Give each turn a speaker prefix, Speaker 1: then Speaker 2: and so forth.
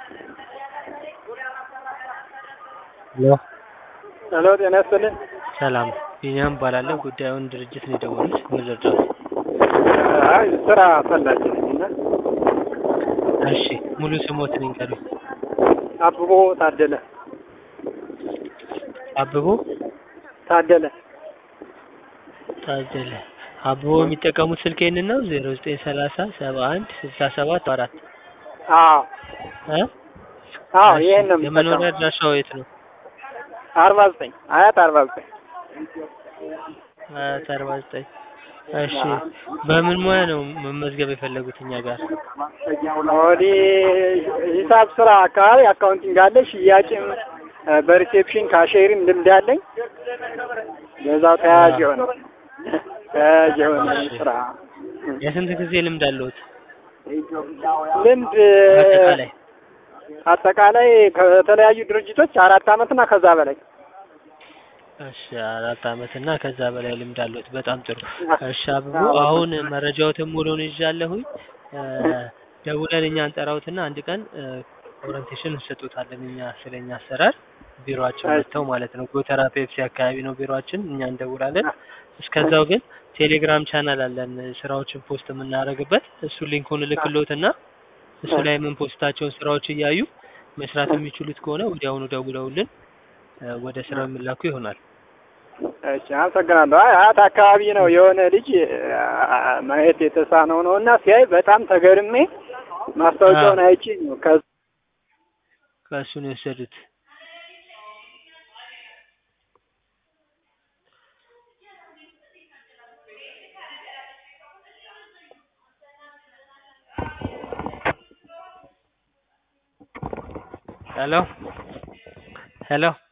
Speaker 1: ሄሎ
Speaker 2: ሄሎ ጤና ይስጥልኝ።
Speaker 1: ሰላም ቢኒያም እባላለሁ። ጉዳዩን ድርጅት ነው የደወሉት። ምን ልርዳዎት?
Speaker 2: አይ ስራ ፈላጊ ነኝ እና
Speaker 1: እሺ ሙሉ ስሞትን ይንገሩኝ።
Speaker 2: አብቦ ታደለ
Speaker 1: አብቦ
Speaker 2: ታደለ
Speaker 1: ታደለ። አብቦ የሚጠቀሙት ስልክ ይህንን ነው ዜሮ ዘጠኝ ሰላሳ ሰባ አንድ ስልሳ ሰባት አራት
Speaker 2: አዎ
Speaker 1: እ
Speaker 2: አዎ
Speaker 1: እሺ፣
Speaker 2: ይሄን ነው
Speaker 1: የመኖሪያ
Speaker 2: የምጠቀመው።
Speaker 1: አድራሻው የት ነው?
Speaker 2: አርባ ዘጠኝ አያት አርባ ዘጠኝ
Speaker 1: አያት አርባ ዘጠኝ እሺ በምን ሙያ ነው መመዝገብ የፈለጉት እኛ ጋር?
Speaker 2: ወዲህ ሂሳብ ስራ አካባቢ አካውንቲንግ አለ፣ ሽያጭም እ በሪሴፕሽን ካሼሪም ልምድ አለኝ። በዛው ተያያዥ የሆነ ተያያዥ የሆነ ስራ
Speaker 1: የስንት ጊዜ ልምድ አለዎት?
Speaker 2: ልምድ
Speaker 1: አጠቃላይ
Speaker 2: አጠቃላይ ከተለያዩ ድርጅቶች አራት አመት እና ከዛ በላይ
Speaker 1: እሺ አራት አመት እና ከዛ በላይ ልምድ አለዎት። በጣም ጥሩ። እሺ አብቦ አሁን መረጃዎትን ሙሉውን ይዣለሁኝ። እ ደውለን እኛ እንጠራዎትና አንድ ቀን እ ኦሪንቴሽን እንሰጦታለን እኛ ስለኛ አሰራር ቢሮአችን መጥተው ማለት ነው። ጎተራ ፔፕሲ አካባቢ ነው ቢሮአችን። እኛ እንደውላለን። እስከዛው ግን ቴሌግራም ቻናል አለን ስራዎችን ፖስት የምናደርግበት። እሱ ሊንኩን እልክልዎትና እሱ ላይ የምንፖስታቸውን ስራዎች እያዩ መስራት የሚችሉት ከሆነ ወዲያውኑ ደውለውልን እ ወደ ስራው የሚላኩ ይሆናል።
Speaker 2: እሺ አመሰግናለሁ። አይ አያት አካባቢ ነው የሆነ ልጅ አ- አ- ማየት የተሳነው ነው እና ሲያይ በጣም ተገርሜ ማስታወቂያውን አይቼ ነው ከ
Speaker 1: ከእሱ ነው የወሰዱት። ሄሎ ሄሎ